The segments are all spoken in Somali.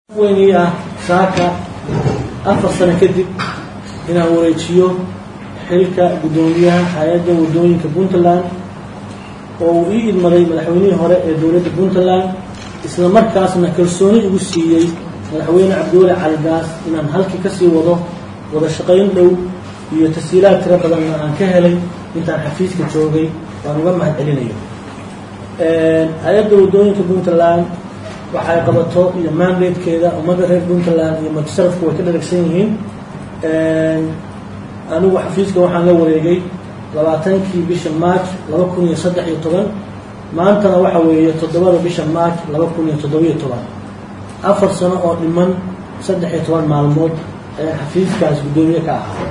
weynii ah saaka afar sano kadib inaan wareejiyo xilka guddoomiyaha hay-adda waddooyinka puntland oo uu ii idmaday madaxweynihii hore ee dowladda puntland isla markaasna kalsooni igu siiyey madaxweyne cabdiweli caligaas inaan halkii kasii wado wada shaqayn dhow iyo tashiilaad tiro badanna aan ka helay intaan xafiiska joogay waan uga mahad celinayo hay-adda waddooyinka puntland waxay qabato iyo mandatekeeda ummadda reer puntland iyo majsarafku way ka dharagsan yihiin anigu xafiiska waxaan la wareegay labaatankii bisha march laba kun iyo saddex iyo toban maantana waxa weeye toddobada bisha march laba kun iyo toddobiyo toban afar sano oo dhiman saddex iyo toban maalmood ayaan xafiiskaas guddoomiye ka ahaa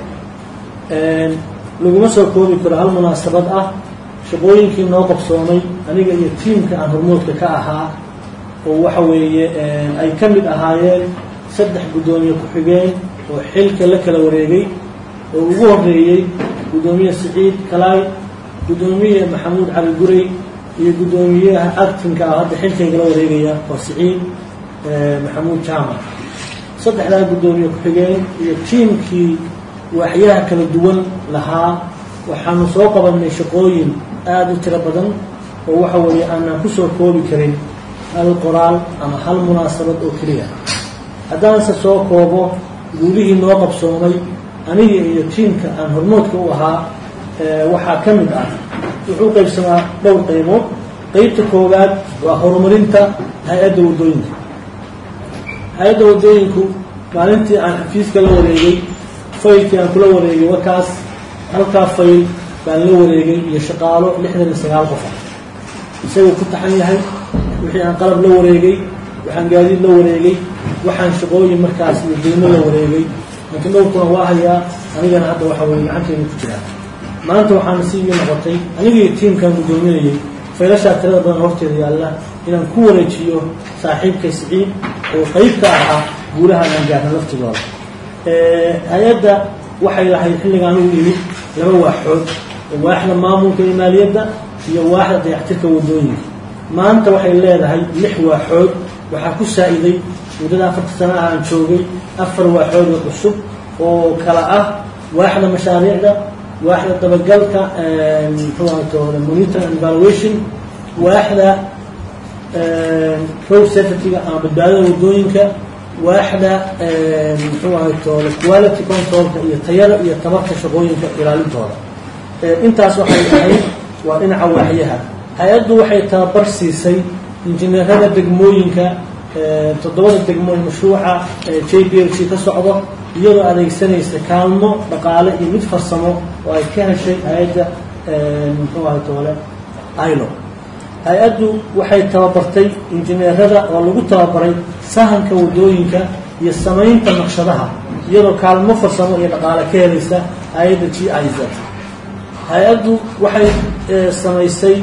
laguma soo koobi karo hal munaasabad ah shaqooyinkii noo qabsoomay aniga iyo tiimka aan hormoodka ka ahaa oo waxa weeye ay ka mid ahaayeen saddex guddoomiye ku-xigeen oo xilka la kala wareegay oo ugu horeeyey guddoomiye siciid kalaay guddoomiye maxamuud cali gurey iyo guddoomiyaha actinka ah hadda xilkaygala wareegaya oo siciid maxamuud jaamac saddexdaa guddoomiye ku-xigeen iyo tiimkii waaxyaha kala duwan lahaa waxaanu soo qabanay shaqooyin aada u tiro badan oo waxa weeye aanaan kusoo koobi karin hal qoraal ama hal munaasabad oo keliya haddaanse soo koobo guulihii noo qabsoomay aniga iyo tiimka aan hormoodka u ahaa waxaa ka mid ah wuxuu qaybsamaa dhowr qaybood qeybta koowaad waa horumarinta hay-adda waddooyinka hay-adda waddooyinku maalintii aan xafiiska la wareegay faylkii aan kula wareegay warkaas halkaa fayl baan la wareegay iyo shaqaalo lixdan iyo sagaal qof ah isagoo ku taxan yahay wixii aan qalab la wareegay waxaan gaadiid la wareegay waxaan shaqooyin markaas iyo deymo la wareegay laakiin dhowrkuna waa hayaa anigana hadda waxa weye gacanteyda ku jiraa maanta waxaana si ii noqotay anigaiyo tiimkaan guddoominayay faylashaa tirada badan horteeda yaalla inaan ku wareejiyo saaxiibkay siciid oo qeyb ka ahaa guulahaan aan gaarna laftigooda hay-adda waxay lahayd xilligaan ugu yimid laba waaxood waaxda maamulka iyo maaliyadda iyo waaxda dayactirka waddooyinka maanta waxay leedahay lix waaxood waxaa ku saa-iday muddada afarta sana ah aan joogay afar waaxood oo cusub oo kala ah waaxda mashaariicda waaxda dabagalka muxuu ahaytoole monitor and evaluation waaxda road safetyga ama badbaadada waddooyinka waaxda muxuu ahaytoole quality controlka iyo tayada iyo tabarka shaqooyinka ilaalintooda intaas waxay ahayd waa dhinaca waaxyaha hay-addu waxay tababar siisay injineerada degmooyinka toddobada degmooyin mashruuca j b l c ka socdo iyadoo adeegsanaysa kaalmo dhaqaale iyo mid farsamo oo ay ka heshay hay-adda muxuu ahay toole ilo hay-addu waxay tababartay injineerada oo lagu tababaray sahanka waddooyinka iyo samaynta naqshadaha iyadoo kaalmo farsamo iyo dhaqaale ka helaysa hay-adda g i z hay-addu waxay samaysay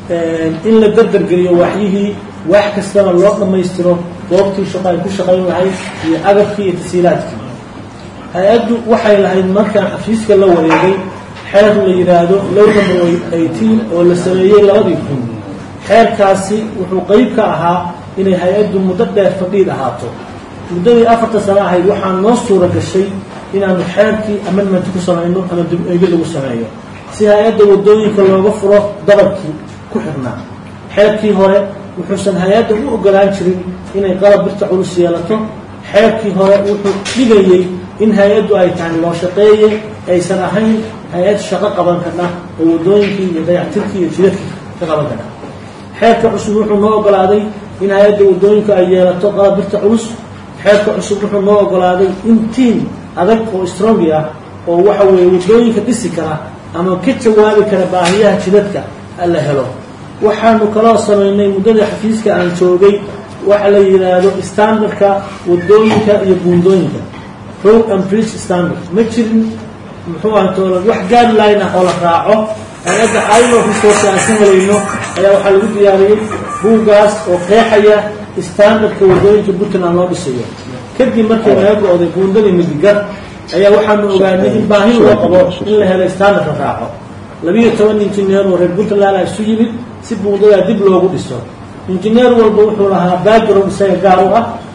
in la dardargeliyo waaxyihii waax kastana loo dhammaystiro goobtii shaqo ay ku shaqayn lahayd iyo agabkii iyo tasiilaadkii hay-addu waxay lahayd markaan xafiiska la wareegay xeer la yidhaahdo low number eighteen oo la sameeyey labadii kun xeerkaasi wuxuu qeyb ka ahaa inay hay-addu muddo dheer fadhiid ahaato muddadii afarta sano ahayd waxaa noo suura gashay inaanu xeerkii amendment ku samayno ama dib-eegi lagu sameeyo si hay-adda waddooyinka looga furo dabarkii ku xirnaa xeerkii hore wuxuusan hay-adda u ogolaan jirin inay qalab birta culus yeelato xeerkii hore wuxuu dhigayey in hay-addu ay tahay loo shaqeeye aysan ahayn hay-ad shaqo qaban karna oo waddooyinkii iyo dayactirkii iyo jidadkii ka qaban karna xeerka cusub wuxuu noo ogolaaday in hay-adda waddooyinku ay yeelato qalab birta culus xeerka cusub wuxuu noo ogolaaday in tiim adag oo strongi ah oo waxa weeye waddooyinka dhisi kara ama ka jawaabi kara baahiyaha jidadka la helo waxaanu kaloo samaynay muddadii xafiiska aan joogay waxa la yidhaahdo standardka waddooyinka iyo buundooyinka road and bridge standard ma jirin muxuu ahaytoole wax guideline ah oo la raaco hay-adda ilo resource aan ka helayno ayaa waxaa lagu diyaariyey buuggaas oo qeexaya standardka waddooyinka puntland loo dhisayo kadib markii laga go-day buundadii midigar ayaa waxaanu ogaanay in baahi loo qabo in la helo standard la raaco labiiyo toban injineer oo reer puntland a isu yimid si buundadaa dib loogu dhiso injineer walba wuxuu lahaa background isaga gaar u ah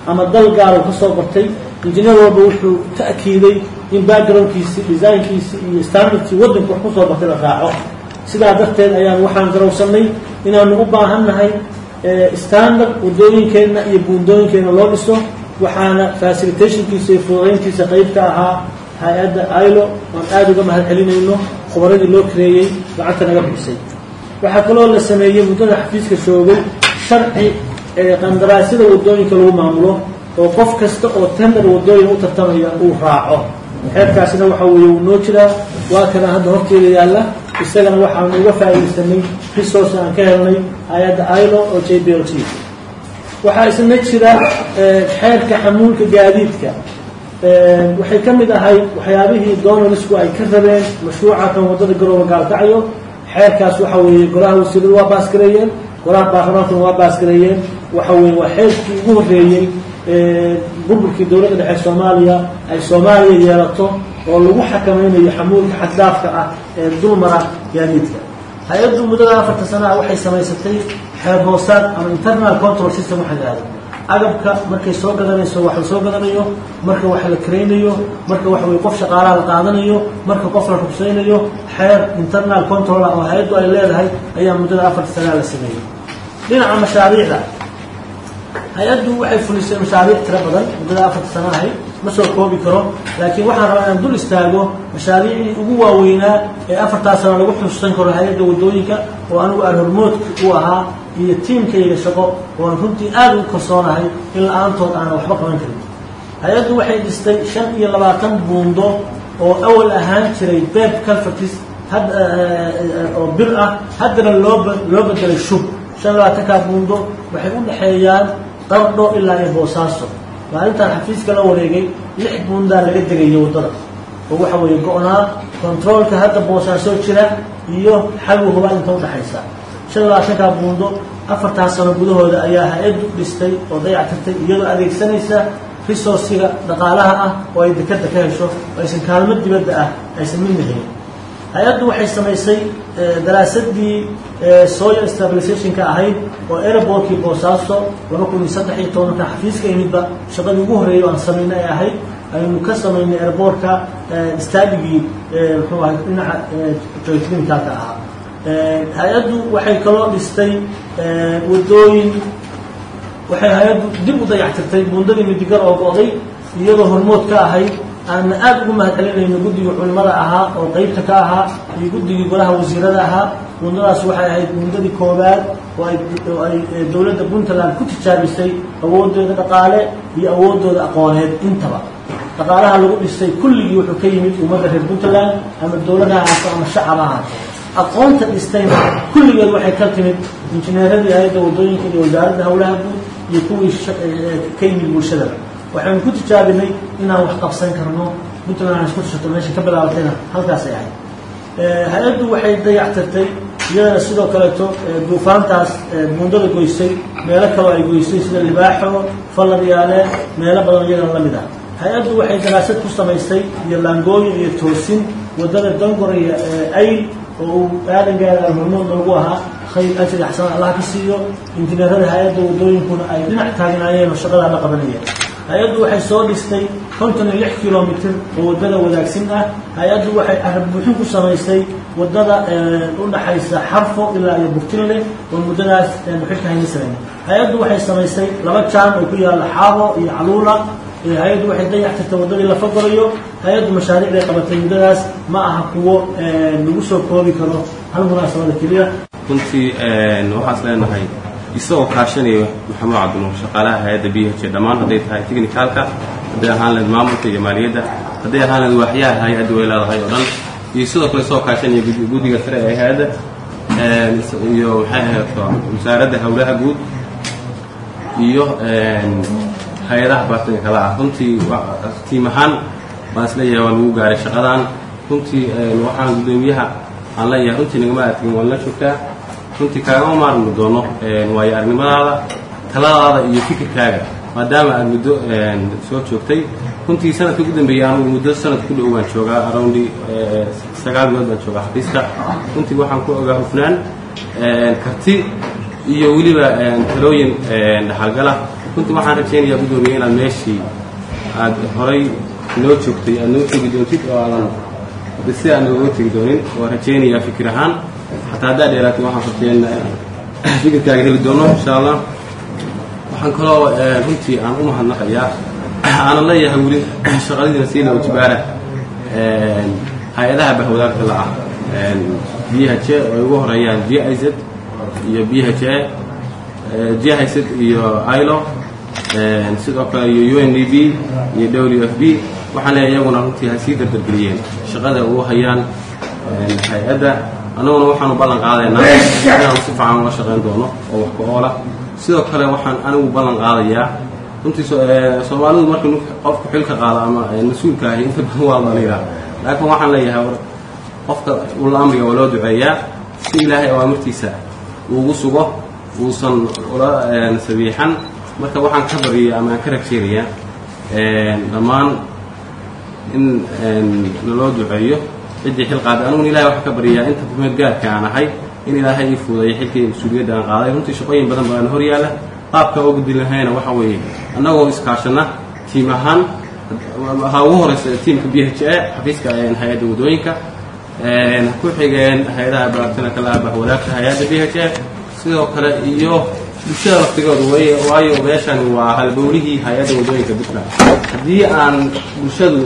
ama dal gaar uu ka soo bartay injineer walba wuxuu ta'kiiday in backgroundkiisi designkiisi iyo standardkii waddanka wax ku soo bartay la raaco sidaa darteed ayaan waxaan garowsanay inaanu u baahan nahay standard waddooyinkeenna iyo buundooyinkeenna loo dhiso waxaana facilitationkiisa iyo fududayntiisa qayb ka ahaa hay-adda ilo aan aada uga mahad celinayno khubaradii loo kareeyey gacanta naga bixisay waxaa kaloo la sameeyey muddada xafiiska joogay sharci qandaraasyada waddooyinka lagu maamulo oo qof kasta oo tender waddooyin u tartamaya uu raaco xeerkaasina waxa weeye wuu noo jiraa waa kana hadda horteeda yaalla isagana waxaanu uga faa'iidaysanay resource aan ka helnay hay-adda ilo oo j b l t waxaa isna jira xeerka xamuulka gaadiidka waxay ka mid ahayd waxyaabihii donalisku ay ka rabeen mashruuca kan waddada garooba gaalkacyo xeerkaas waxa weeye golaha wasiiradu waa baasgareeyeen golaha baarlamaankuna waa baasgareeyeen waxa weye waa xeerkii ugu horreeyey burburkii dowladda dhexe soomaaliya ay soomaaliya yeelato oo lagu xakamaynayo xamuulka xaddaafka ah ee dulmara gaadiidka hay-addu muddada afarta sanaha waxay samaysatay xeer hoosaad ama internal control system waxa yidhahda agabka markay soo gadanayso wax la soo gadanayo marka wax la karaynayo marka waxa weye qof shaqaalaha la qaadanayo marka qof la rugsaynayo xeer internal control ah oo hay-addu ay leedahay ayaa muddada afarta sanaa la sameeyey dhinaca mashaariicda hay-addu waxay fulisay mashaariic tiro badan muddada afarta sana ahayd ma soo koobi karo laakiin waxaan rabaa inaan dul istaago mashaariicdii ugu waaweynaa ee afartaa sano lagu xusuusan karo hay-adda waddooyinka oo anigu aan hormoodka u ahaa iyo tiimkayga shaqo oon runtii aada ugu kalsoonahay in la-aantood aanan waxba qaban karin hay-addu waxay dhistay shan iyo labaatan buundo oo awal ahaan jiray beb calfatis oo bir ah haddana loo loo bedelay shub shan labaatankaa buundo waxay u dhexeeyaan qardho ilaa iyo boosaaso maalintaan xafiiska la wareegay lix buundaa laga degayo waddada oo waxa weeye go-naa controolka hadda boosaaso jira iyo xagu huba inta udhexaysa shan labaatankaa buundo afartaa sano gudahooda ayaa hay-addu dhistay oo dayactirtay iyadoo adeegsanaysa resourciga dhaqaalaha ah oo ay dekadda ka hesho oo aysan kaalmo dibadda ah aysan midna helin hay-addu waxay samaysay daraasadii soil stabilizationka ahayd oo airbortkii boosaaso laba kun iyo saddex iyo tobanka xafiiska imidba shaqadii ugu horreeyay aan samaynay ay ahayd aynu ka samaynay airbortka stadigii muxuu ahay dhinaca geotriminkalka ahaa hay-addu waxay kaloo dhistay waddooyin waxay hay-addu dib u dayactirtay buundadii midigar oo go-day iyadoo hormood ka ahayd aanna aada ugu mahad celinayno guddigii culimada ahaa oo qeybta ka ahaa iyo guddigii golaha wasiirada ahaa buundadaas waxay ahayd buundadii koowaad oo ay oo ay dowladda puntland ku tijaabisay awoodooda dhaqaale iyo awoodooda aqooneed intaba dhaqaalaha lagu dhisay kulligii wuxuu ka yimid ummadda reer puntland ama dowladaha ahaato ama shacaba ahaato aqoonta dhistayna kulligeed waxay ka timid injineeradii hay-adda waddooyinka iyo wasaaradda howlaha guud iyo kuwii ka yimid bulshadaba waxaynu ku tijaabinay inaan wax qabsan karno puntland aan isku tushato meesha ka bilaabatayna halkaasay ahayd hay-addu waxay dayactirtay iyadana sidoo kaleeto duufaantaas buundada goysay meelo kaloo ay goysay sida libaaxo falladyaale meelo badan iyagana la mid ah hay-addu waxay daraasad ku samaysay iyo laangooyin iyo toosin waddada dangoraya ayl oo uu aadangaada hormood noogu ahaa khayr ajri axsan allah ka siiyo injineerada hay-adda waddooyinkuna ay dhinac taagnaayeen oo shaqadaa la qabanayeen hay-addu waxay soo dhistay konton iyo lix kilomitr oo waddada wadaagsin ah hay-addu waxay arab buuxin ku samaysay waddada u dhaxaysa xarfo ilaa iyo burtinle oo muddadaas muxilka hayna samayn hay-addu waxay samaysay laba jaan oo ku yaalla xaabo iyo caluula hay-addu waxay dayactirtay waddadii la fagolayo hay-addu mashaariicday qabatay muddadaas ma aha kuwo lagu soo koobi karo hal munaasabada keliya runtii waxaas leenahay isagoo kaashanayo maxamuud cabdinuur shaqaalaha hay-adda b h dhammaan hadday tahay technicalka hadday ahaan lahayd maamulka iyo maaliyadda hadday ahaan lahayd waaxyaha hay-adda way leedahay oo dhan iyo sidoo kale isagoo kaashanaya guddiga sare ee hay-adda iyo maxay ahayd wasaaradda howlaha guud iyo hay-adaha baartinka kala ah runtii tiim ahaan baan isleeyahay waa lagu gaaray shaqadan runtii waxaan guddoomiyaha aan leeyahay runtii nagama aadkin waan la joogtaa runtii kaagama maarmi doono waayo aragnimadaada taladaada iyo fikirkaaga maadaama aad muddo soo joogtay runtii sanadka ugu dambeeyay anugu muddo sanad ku dhow baan joogaa aroundi sagaal bilood baan joogaa xafiiska runtii waxaan ku ogaa hufnaan karti iyo weliba talooyin dhaxalgala runtii waxaan rajaynayaa guddoomiye inaad meeshii aad horay noo joogtay aad noo tegi doontid oo aadan de si aan nooga tegi doonin waa rajaynayaa fikir ahaan xataa haddaa dheeraatay waxaan rajaynayaa inaan fikirkaaga heli doono insha allah waxaan kaloo runtii aan u mahadnaqayaa aanan leeyahay weli shaqadiina siina wajibaara hay-adaha bahwadaarka la ah b h a oo ay ugu horeeyaan g i z iyo b h a g i z iyo ilo sidoo kale iyo u n d b iyo w f b waxaan leeyahay iyaguna runtii ha sii dardargeliyeen shaqada ugu hayaan hay-adda annaguna waxaanu ballan qaadaynaa inaanu si fiican ula shaqayn doono oo wax ku oola sidoo kale waxaan anigu ballan qaadayaa runtii soomaalidu marka qofku xilka qaado ama mas-uulka ahi inta badan waa la yidhaha laakiin waxaan leeyahay qofka ula amriga waa loo duceeyaa si ilaahay awaamirtiisa uugu sugo uusan ula sabiixan marka waxaan ka bariyay ama aan ka rajeynayaa dhammaan in naloo duceeyo ciddii xil qaaday aniguna ilahay waxaan ka baryayaa inta kumeed gaarka aan ahay in ilaahay ii fuudayo xilkii mas-uuliyadda aan qaaday runtii shaqooyin badan baan hor yaalla qaabka oo gudbi lahayna waxa weeye annagoo iskaashana tiim ahaan ha ugu horeysa tiimka b h a xafiiska hay-adda waddooyinka ku xigeen hay-adaha baartina kala abah wadaagta hay-adda b h a sidoo kale iyo bulshada laftigooda way waayo meeshani waa halbowlihii hay-adda waddooyinka puntland haddii aan bulshadu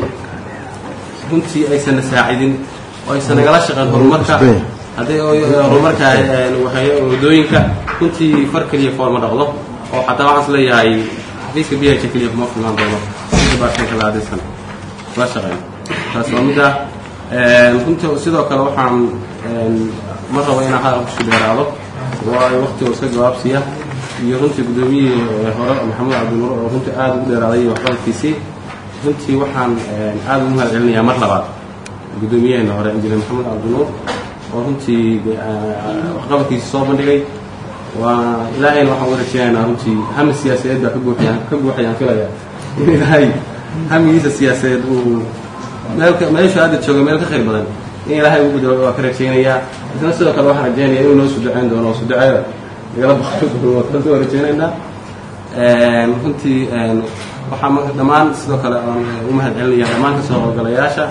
runtii aysan na saacidin oo aysan nagala shaqeyn horumarka haddii horumarka waddooyinka runtii far keliya foorma dhaqdo oo xataa waxaan is leeyahay xafiiska b h keliya kuma filnaan doono sida baartinka la adaysan la shaqeyn taas waa midda runtii sidoo kale waxaan ma rabo inaan hadal kusii dheeraado waayo waqtiga iska jawaabsiya iyo runtii guddoomiyihii hore maxamuud cabdinuur oo runtii aada ugu dheeraaday iyo waxqabadkiisii runtii waxaan aada ugu mahad celinayaa mar labaad guddoomiyaheena hore injineer maxamuud cabdinuur oo runtii waxqabadkiisii soo bandhigay waa ilaahayna waxaan uga rajeynaynaa runtii hami siyaasadeed baa ka buuxayaan ka buuxayaan filaya in ilaahay hamigiisa siyaasadeed uu meelka meesha hadda jooga meel ka khayr badan in ilaahay ugu bedelo waa ka rajaynayaa isna sidoo kale waxaan rajaynaya inuu noo suduceyn doono oo suduceeda nagala baqri doono waa kaas waa rajaynaynaa runtii waxaa marka dhammaan sidoo kale aan u mahad celinaya dhammaan kasoo howlgalayaasha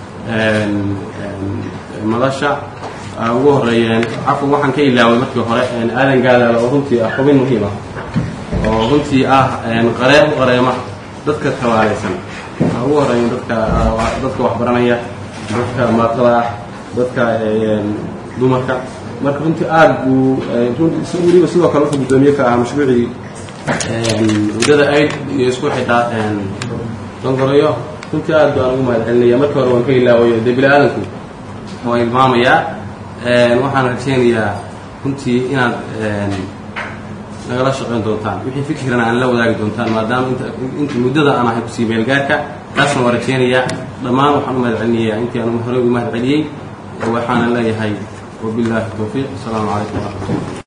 madasha ugu horeeyeen cafwan waxaan ka ilaaway markii hore aadan gaadaala oo runtii ah xubin muhiim ah oo runtii ah qareem qareema dadka tabaalaysan waxaa ugu horeeya dadka dadka waxbaranaya dadka maatada ah dadka dumarka marka runtii aada buu runtii weliba sidoo kale wuxuu guddoomiye ka ahaa mashruucii waddada aid iyo isku xidhaa dongoroyo runtii aad baan ugu mahad celinaya markii hore waan ka ilaawayo dee bini aadanku waa ilmaamayaa waxaan rajaynayaa runtii inaad nagala shaqayn doontaan wixii fikirana aan la wadaagi doontaan maadaama inta muddada aan ahay kusii meelgaarka taasna waa rajaynayaa dhammaan waxaan u mahad celinayaa intii aan horey ugu mahad celiyey waxaana leeyahay wabilaahi towfiiq asalaamu calaykum waraxmatullah